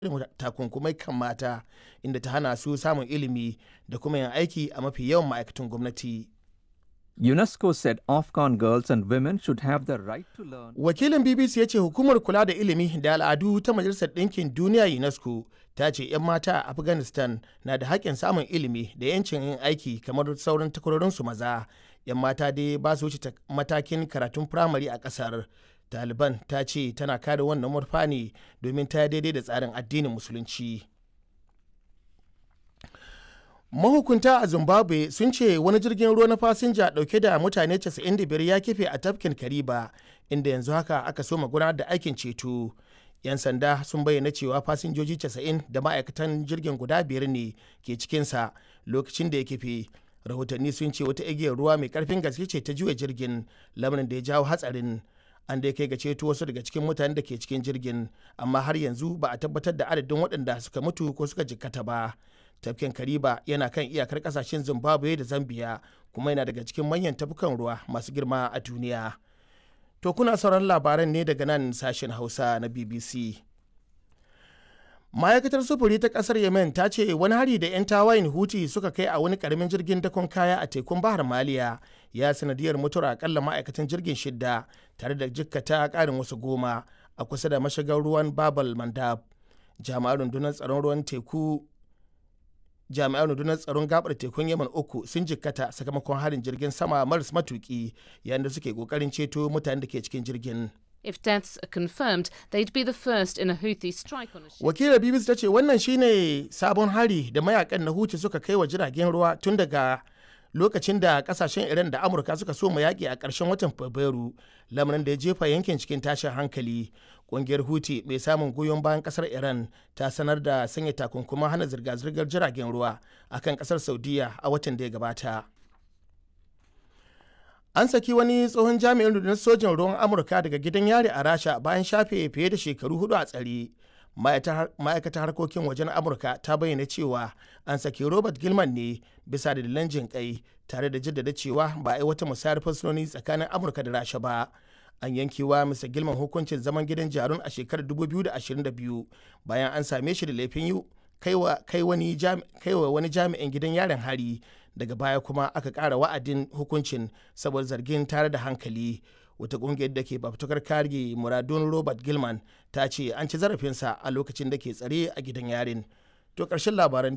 takunkumai kan mata inda ta hana su samun ilimi da kuma yin aiki a mafi yawan ma'aikatan gwamnati. UNESCO said Afghan girls and women should have the right to learn. Wakilin BBC ya ce hukumar kula da ilimi da al'adu ta Majalisar Ɗinkin Duniya UNESCO ta ce 'yan mata a Afghanistan na da haƙƙin samun ilimi da 'yancin yin aiki kamar sauran takwarorinsu maza. 'Yan mata dai ba su wuce matakin karatun firamare a ƙasar. Taliban ta ce tana kare wannan murfa ne domin ta daidai da tsarin addinin Musulunci. mahukunta a zimbabwe sun ce wani jirgin ruwa na fasinja dauke da mutane 95 ya kife a tafkin kariba inda yanzu haka aka soma gudanar da aikin ceto yan sanda sun bayyana cewa fasinjoji 90 da ma'aikatan jirgin guda biyar ne ke cikinsa lokacin da ya kife rahotanni sun ce wata igiyar ruwa mai karfin gaske ce ta juya jirgin lamarin da ya jawo hatsarin an dai kai ga ceto wasu daga cikin mutanen da ke cikin jirgin amma har yanzu ba a tabbatar da adadin waɗanda suka mutu ko suka jikkata ba tafkin kariba yana kan iyakar kasashen zimbabwe da zambia kuma yana daga cikin manyan tafukan ruwa masu girma a duniya to kuna sauran labaran ne daga nan sashen hausa na bbc ma'aikatar sufuri ta kasar yemen ta ce wani hari da 'yan tawayin huti suka kai a wani karamin jirgin dakon kaya a tekun bahar maliya ya sanadiyar mutuwar akalla ma'aikatan jirgin shidda tare da jikkata karin wasu goma a kusa da mashigar ruwan babal mandab jami'an rundunar tsaron ruwan teku jami'an rundunar tsaron gabar tekun yaman uku sun jikkata sakamakon harin jirgin sama maras matuki yayin da suke kokarin ceto mutanen da ke cikin jirgin If deaths are confirmed, they'd be the first in a Houthi strike on a ship. wakilar bbc ta ce wannan shine sabon hari da mayakan na huti suka kai wa jiragen ruwa tun daga lokacin da kasashen iran da amurka suka so yaƙi a ƙarshen watan fabrairu lamarin da ya jefa yankin cikin tashin hankali ƙungiyar huti mai samun goyon bayan ƙasar iran ta sanar da sanya takunkuman hana zirga-zirgar jiragen ruwa akan ƙasar saudiya a watan da ya gabata an saki wani tsohon jami'in rundunar sojin ruwan amurka daga gidan yari a rasha bayan shafe fiye da shekaru hudu a tsare ma'aikatar harkokin wajen amurka ta bayyana cewa an saki robert gilman ne bisa dalilan jin kai tare da jaddada cewa ba a yi wata musayar fursunoni tsakanin amurka da rasha ba an yankewa mr gilman hukuncin zaman gidan jarun a shekarar 2022 bayan an same shi da laifin yi kai wani jami'in gidan yaren hari daga baya kuma aka ƙara wa'adin hukuncin saboda zargin tare da hankali wata ƙungiyar da ke fafutukar kare muradun robert gilman ta ce an ci zarafinsa a lokacin da ke tsare a gidan yarin to ƙarshen labaran